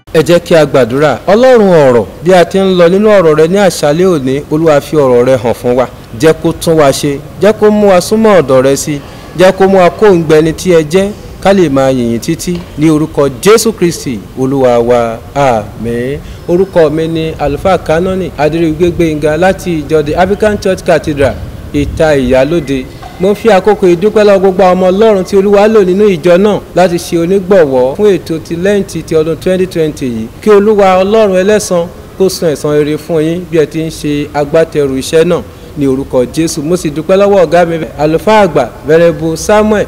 ẹ jẹ́ kí a gbàdúrà ọlọ́run ọ̀rọ̀ bí a ti ń lọ nínú ọ̀rọ̀ rẹ ní àṣálẹ́ òní olúwa fi ọ̀rọ̀ rẹ hàn fún wa jẹ́ kó tún wa ṣe jẹ́ kó mú wa súnmọ́ ọ̀dọ̀ rẹ sí jẹ́ kó mú wa kó ń gbẹni tí ẹ jẹ́ ká lè máa yìnyín títí ní orúkọ jésù kristi olúwa wa àmín orúkọ mi ni àlùfáà kánọ́nì adérígbé gbẹ̀ngà láti ìjọ the african church cathedral ìta ìyálóde mo fi àkókò ìdúpẹ́ lọ́wọ́ gbogbo àwọn ọmọ ọlọ́run tí olúwa lò nínú ìjọ náà láti ṣe onígbọ̀wọ́ fún ètò ti lẹ́ǹtì ti ọdún 2020 yìí kí olúwa ọlọ́run ẹlẹ́san kó san ẹ̀san rere fún yín bí ẹ ti ń ṣe agbátẹrù iṣẹ́ náà ní orúkọ jésù mo sì dúpẹ́ lọ́wọ́ ọ̀gá mi àlùfáà àgbà venerable samuel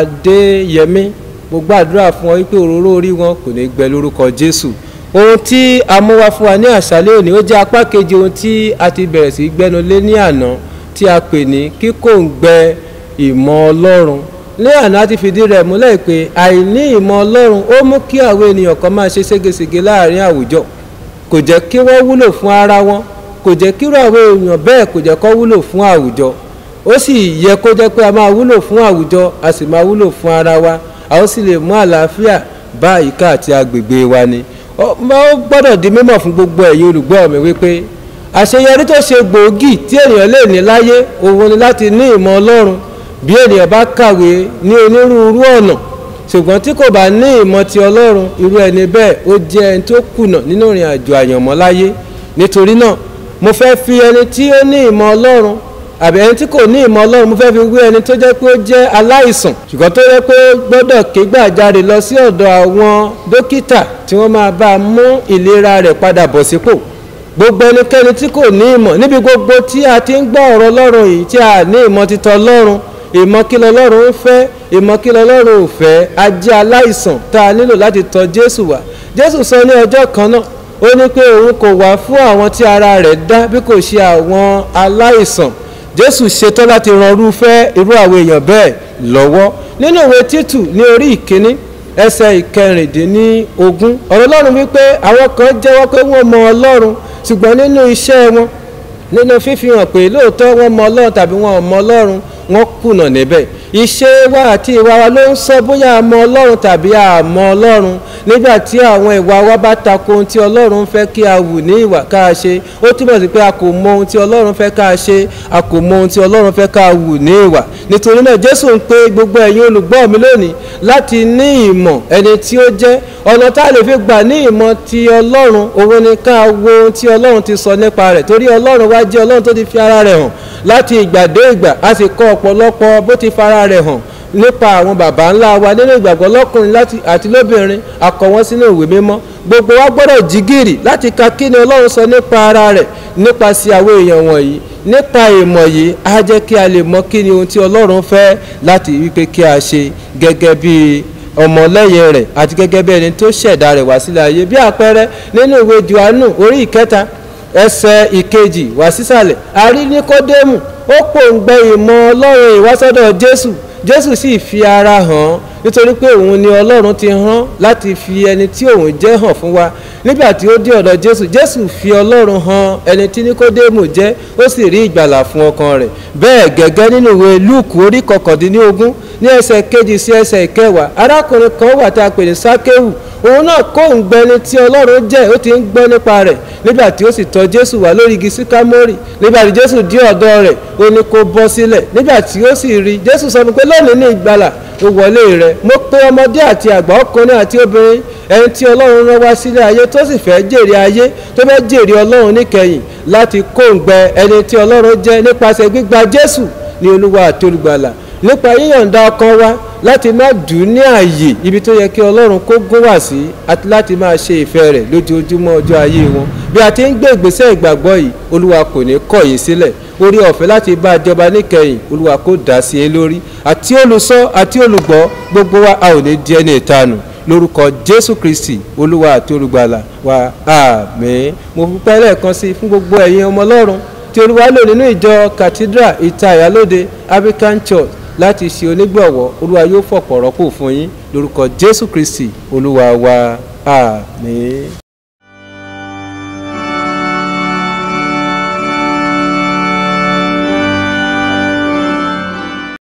adéyẹmí mo gbàdúrà fún ọ wípé òróró orí wọn kò ní gbẹ lórúkọ jésù ohun tí a mú wá fún wa ní àṣálẹ́ òní ó jẹ́ apá kejì ohun tí a ti bẹ̀rẹ̀ sí gbẹ́nu lé ní àná tí a pè ní kíkòǹgbẹ ìmọ̀ ọlọ́run ní àná ti fìdí rẹ̀ múlẹ̀ pé àìní ìmọ̀ ọlọ́run ó mú kí àwọn ènìyàn kan máa ṣe ségesège láàrin àwùjọ kò jẹ́ kí wọ́n wúlò fún ara wọn kò jẹ́ kí irú àwọn èèyàn bẹ́ẹ̀ kò jẹ́ kó wúlò fún àwùjọ ó sì yẹ kó jẹ́ pé a máa wúlò fún àwùjọ a sì máa wúlò fún ara wa a ó sì lè mú àlàáfíà bá àyíká àti agbègbè wa ni ó gbọ́dọ̀ di mímọ̀ fún gbogbo ẹ̀yin olùgbọ́ mi wípé àṣeyọrí tó ṣe gbòógì tí ènìyàn lè ní láyé òun ni láti ní ìmọ̀ ọlọ́run bí ènìyàn bá kàwé ní onírúurú ọ̀nà ṣùgbọ́n tí kò bá ní ìmọ̀ ti ọlọ́run irú ẹni bẹ́ẹ̀ ó jẹ́ ẹni tó kùnà nínú ìrìn àjò àyànmọ́ láyé nítorí náà mo fẹ́ fi ẹni tí ó ní ìmọ̀ ọlọ́run àbí ẹni tí kò ní ìmọ̀ ọlọ́run mo fẹ́ fi wé ẹni tó jẹ́ pé ó jẹ́ aláìsàn ṣùgbọ́n tó yẹ pé ó gbọ́dọ̀ ké gbàjarè lọ sí ọ̀dọ̀ àwọn dókítà tí wọ́n máa bá a mú ìlera rẹ̀ padà bọ̀ sípò gbogbo ẹnikẹ́ni tí kò ní ìmọ̀ níbi gbogbo tí a ti ń gbọ́ ọ̀rọ̀ ọlọ́run yìí tí a ní ìmọ̀ títọ́ ọlọ́run ìmọ̀ kí lọ́lọ́run ń fẹ́ ìmọ̀ kí lọ́lọ́run ò fẹ́ a jẹ́ aláìsàn tá a nílò láti tọ̀ jésù wá jésù sọ ní ọjọ́ kan náà ó ní pé òun kò wá fún àwọn tí ara rẹ̀ dá bí kò ṣe àwọn aláìsàn jésù ṣetán láti ran irúfẹ́ irú àwọn èèyàn bẹ́ẹ̀ lọ́wọ́ nínú ìwé títù ní orí ìkíní ẹsẹ̀ ìkẹrìndínlógún ọ̀rọ̀ ọlọ́run wípé àwọn kan jẹ́wọ́ pé wọ́n mọ ọlọ́run ṣùgbọ́n nínú iṣẹ́ wọn nínú fífi hàn pé lóòótọ́ wọ́n mọ ọlọ́run tàbí wọn ò mọ ọlọ́run wọ́n kùnà níbẹ̀ ìṣe wa àti ìwà wa ló ń sọ bóyá a mọ ọlọ́run tàbí a mọ ọlọ́run nígbà tí àwọn ìwà wa bá tako ohun tí ọlọ́run fẹ́ kí a wù ní ìwà ká a ṣe ó túbọ̀ sí pé a kò mọ ohun tí ọlọ́run fẹ́ ká a ṣe a kò mọ ohun tí ọlọ́run fẹ́ ká a wù ní ìwà nítorí náà jésù ń pe gbogbo ẹ̀yin olùgbọ́ mi lónìí láti ní ìmọ̀ ẹni tí ó jẹ́ ọ̀nà tá a lè fi gbà ní ìmọ̀ ti ọlọ́run òun ni ká wo ohun tí ọlọ́run ti sọ nípa rẹ̀ torí ọlọ́run wá jẹ́ ọlọ́run tó ti fi ara rẹ̀ hàn láti ìgbà dé ìgbà a sì kọ́ ọ̀pọ̀lọpọ̀ bó ti fara rẹ̀ hàn nípa àwọn baba ńlá wa nínú ìgbàgbọ́ lọ́kùnrin àti lóbìnrin a kọ wọ́n sínú ìwé mímọ́ gbogbo wa gbọ́dọ̀ jí gìrì láti ka kí ni ọlọ́run sọ nípa ara rẹ̀ nípasẹ̀ àwọn èèyàn wọ̀nyí nípa ìmọ̀ yìí á jẹ́ kí a lè mọ kí ni ohun tí ọlọ́run fẹ́ láti wípé kí a ṣe gẹ́gẹ́ bí ọmọlẹ́yìn rẹ̀ àti gẹ́gẹ́ bí ẹni tó ṣẹ̀dá rẹ̀ wá sílẹ̀ ayé bí àpẹẹrẹ nínú ìwé johannu orí ìkẹta ẹsẹ̀ ìkejì wá sísàlẹ̀ àrí níkódémù ó pòǹgbẹ ìmọ̀ ọlọ́run ìwásọ́dọ̀ jésù jésù sì fi ara hàn nítorí pé òun ni ọlọ́run ti rán láti fi ẹni tí òun jẹ́ hàn fún wa nígbà tí ó dé ọ̀dọ̀ jésù jésù fi ọlọ́run hàn ẹni tí níkódémù jẹ́ ó sì rí ìgbàlà fún ọkàn rẹ̀ bẹ́ẹ̀ gẹ́gẹ́ nínú ìwé lúùkù orí kọkàndínlógún ní ẹsẹ̀ kejì sí ẹsẹ̀ ìkẹwàá arákùnrin kan wà tá a pè ní sákéwù òun náà kó ń gbẹni tí ọlọ́run jẹ́ ó ti ń gbọ́ nípa rẹ̀ nígbà tí ó sì tọ́ jésù wá lórí igi síkámórì nígbà tí jésù dé ọ̀dọ̀ rẹ̀ ó ní kó bọ́ sílẹ̀ nígbà tí ó sì rí jésù sọ fún pé lónìí ní ìgbàlà ó wọlé rẹ̀ mo pe ọmọdé àti àgbà ọkùnrin àti obìnrin ẹni tí ọlọ́run rán wá sílé ayé tó sì fẹ́ jèrè ayé tó fẹ́ jèrè ọlọ́run níkẹyìn láti kó ń gbẹ ẹni tí ọlọ́run jẹ́ nípasẹ̀ gbígba jésù ní olúwa àti olùgbàlà nípa yíyọ̀ǹda ọkàn wa láti má dùn ní ààyè ibi tó yẹ kí ọlọ́run kó gún wá sí àti láti máa ṣe ìfẹ́ rẹ̀ lójoojúmọ́ ọjọ́ ayé wọn bí a ti ń gbé ìgbésẹ̀ ìgbàgbọ́ yìí olúwa kò ní kọ̀ yín sílẹ̀ orí ọ̀fẹ́ láti bá àjọba níkẹyìn olúwa kó dá sí i lórí àti olùsọ àti olùgbọ́ gbogbo wa a ò ní di ẹni ìtanù lórúkọ jésù kristi olúwa àti olùgbàlà wa àmín mo fúnpẹ́ lẹ́ẹ̀kan sí fún gbogbo ẹ̀yin ọmọ ọlọ́run tí olúwa lò nínú ìjọ cathedral ìta ìyálóde african church láti ṣe onígbọ̀wọ́ olúwa yóò fọ̀pọ̀ rọ́pò fún yín lórúkọ jésù kristi olúwa wa àmín.